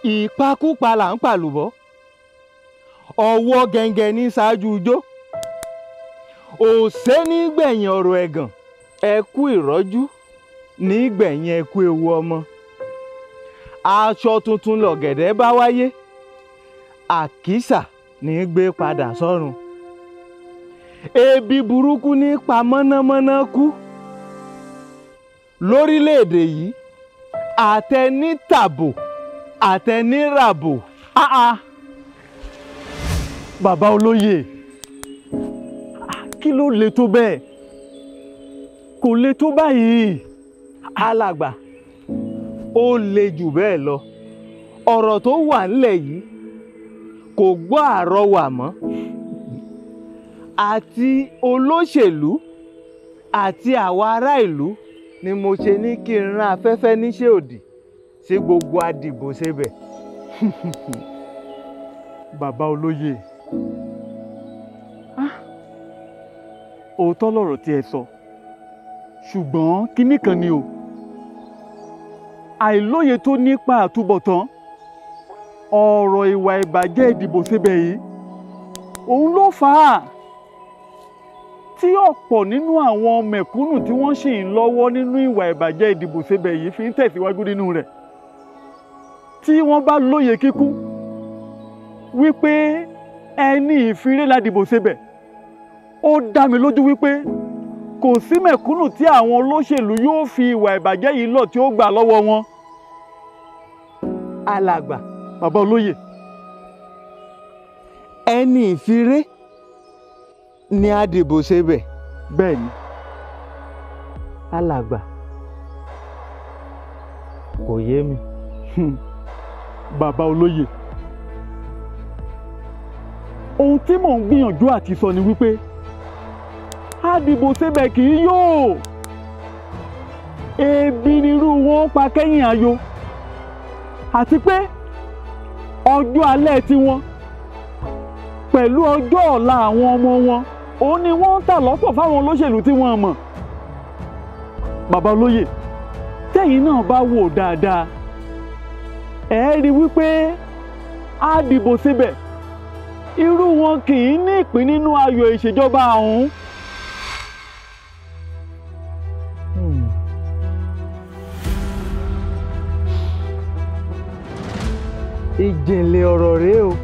ìpakúpa là ń pàlùbọ́ ọwọ́ gẹ́ngẹ́ ní ṣáájú ijó òṣè ní gbẹ̀yìn ọ̀rọ̀ ẹ̀gàn ẹkú ìrọ́jú ní gbẹ̀yìn ẹkú ewu ọmọ aṣọ tuntun lọ̀gẹ̀dẹ̀ bá wáyé àkísà ní gbé padà sọ́run ebi burúkú ní pa mọ́nàmọ́ná kú lórílẹ̀‐èdè yìí àtẹnítàbò àtẹníràbò áá bàbá olóyè kí ló le tó bẹ́ẹ̀ kò le tó báyìí alàgbà ó le jù bẹ́ẹ̀ lọ ọ̀rọ̀ tó wà ńlẹ̀ yìí kò gbọ́ àrọwà mọ́ àti olóṣèlú àti àwa ará ìlú ni mo ṣe ní kí n rán afẹ́fẹ́ níṣẹ́ òdì sí gbogbo adìbò ṣebẹ̀. bàbá olóyè òótọ́ lọ̀rọ̀ tí ẹ sọ ṣùgbọ́n kinní kan ni o àìlóye tó nípa àtúbọ̀tán ọ̀rọ̀ ìwà ìbàjẹ́ ìdìbò síbẹ̀ yìí òun ló fà á tí ọ̀pọ̀ nínú àwọn mẹ̀kúnnù tí wọ́n sì ń lọ́wọ́ nínú ìwà ìbàjẹ́ ìdìbò síbẹ̀ yìí fi ń tẹ̀síwájú nínú rẹ̀ tí wọ́n bá lóye kíkún wípé ẹni ìfiré la dìbò síbẹ̀ ó dá mi lójú wípé kò sí mẹ̀kúnnù tí àwọn olóṣèlú yóò fi ìwà ìbàjẹ́ yìí lọ̀ tí ó gbà lọ́wọ́ wọn. alàgbà bàbá olóyè ẹni ìfiré ni adìbò ṣebẹ̀. bẹ́ẹ̀ ni alàgbà kò yé mi. bàbá olóyè ohun tí mò ń gbìyànjú àti sọ ni wípé àdìbò síbẹ̀ kì í yóò ebi nírú wọn pa kẹ́yìn ayo àti pé ọjọ́ alẹ́ tiwọn pẹ̀lú ọjọ́ ọ̀la àwọn ọmọ wọn òun ni wọ́n ń tà lọ́pọ̀ fáwọn olóṣèlú tí wọ́n mọ̀ bàbá olóyè tẹ́yìn náà bá wò dáadáa ẹ rí wípé àdìbò síbẹ̀ irú wọn kì í ní ìpín nínú ayọ̀ ìṣèjọba ọ̀hún. ìjìnlẹ̀ ọ̀rọ̀ rèé o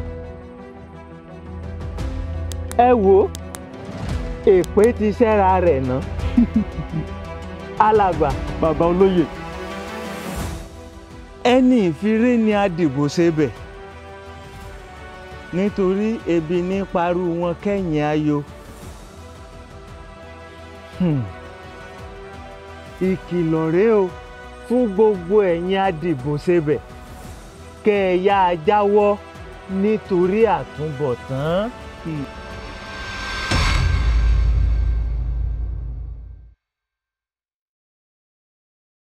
ẹ wo èpè ti ṣẹ́ra rẹ̀ ná alàgbà bàbá olóyè ẹni ìfiré ni adìbò ṣebẹ̀ nítorí ebi ní parú wọn kẹ́yìn ayo Hmm. ìkìlọ̀ rèé o fún gbogbo ẹ̀yin adìbò ṣebẹ̀ kẹ́ ẹ yáa jáwọ́ nítorí àtúbọ̀tán. Hmm.